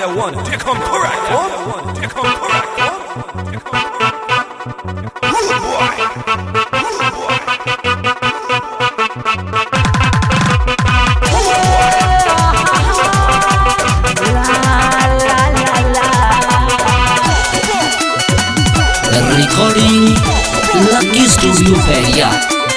there one. Take on correct one. Take on correct one. Take on correct. Rude boy. Rude boy. Recording Lucky Studio Feria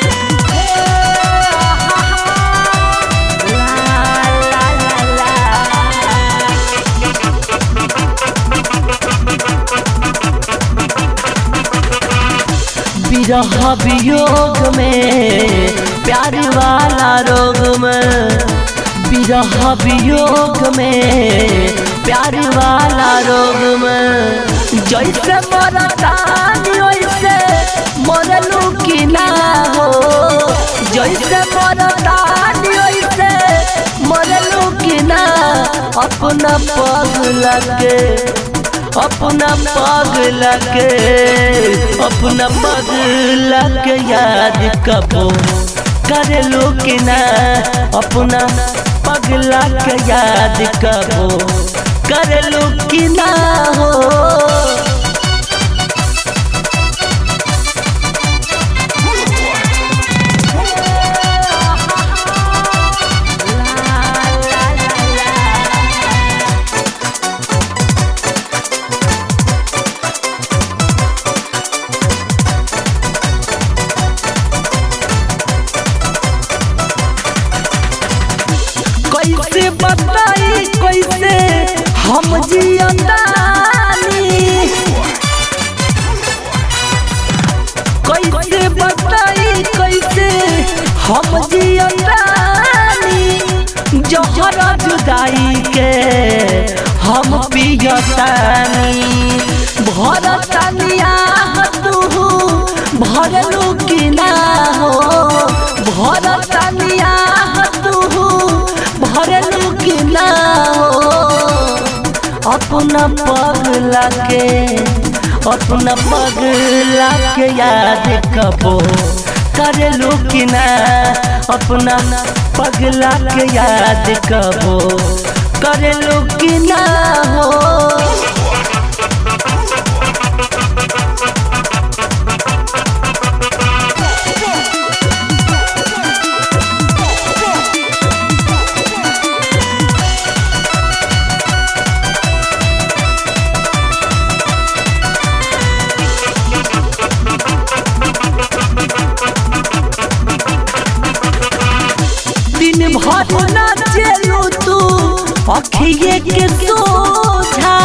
विरह वियोग में प्यार वाला रोग में विरह वियोग में प्यार वाला रोग में जैसे मरतानी वैसे मरलू की ना हो जैसे मरतानी वैसे मरलू की ना अपना पग लगे अपना पग लगे अपना पग लगे याद कबो करे लो कि ना अपना पग लगे याद कबो करे लो कि ना हो कैसे बताई कैसे हम जियतानी कैसे बताई कैसे हम जियतानी जहर जुदाई के हम पियतानी भरतनिया तू भरलू कि ना हो भरतनिया तू भरलू कि ना हो अपना पग लाके अपना पग लाके याद कबो करलू कि ना अपना पग लाके याद कबो करलू कि ना हो दिन भर ना चलू तू अखिए के सोझा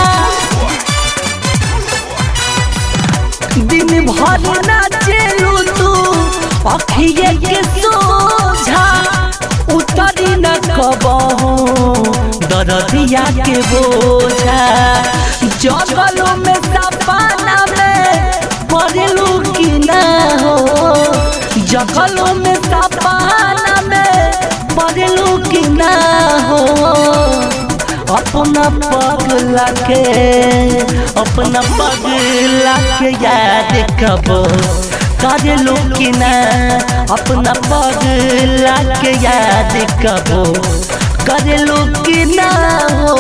दिन भर ना चलू तू अखिए के सोझा उतरी न कबहू दरदिया के बोझा जगलों में सपना में पड़लू कि ना हो जगलों में सपना में पड़लू कि ना हो अपना पग लाके अपना पग लाके याद कबो करलू कि ना अपना पग लाके याद कबो करलू कि ना हो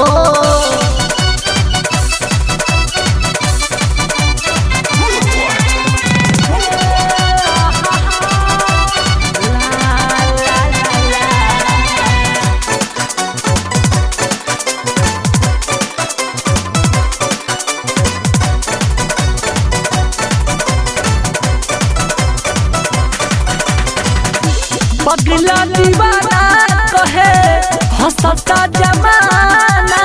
पगला दीवाना कहे हंसता जमाना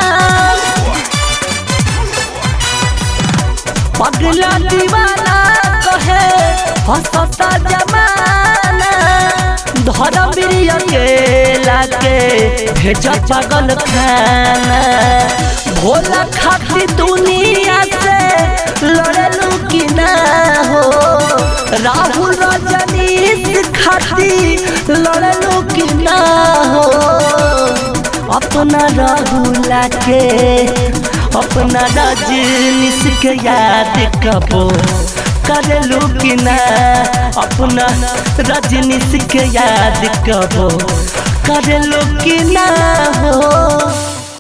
पगला दीवाना कहे हंसता जमाना धर्म के लाके भेज पागल खाना भोला खाती दुनिया से लड़लू कि ना हो राहुल रजनीश खाती लड़लू कि ना हो अपना राहुल के अपना रजनीश के याद कबो करलू कि ना अपना रजनीश के याद कबो करलू कि ना हो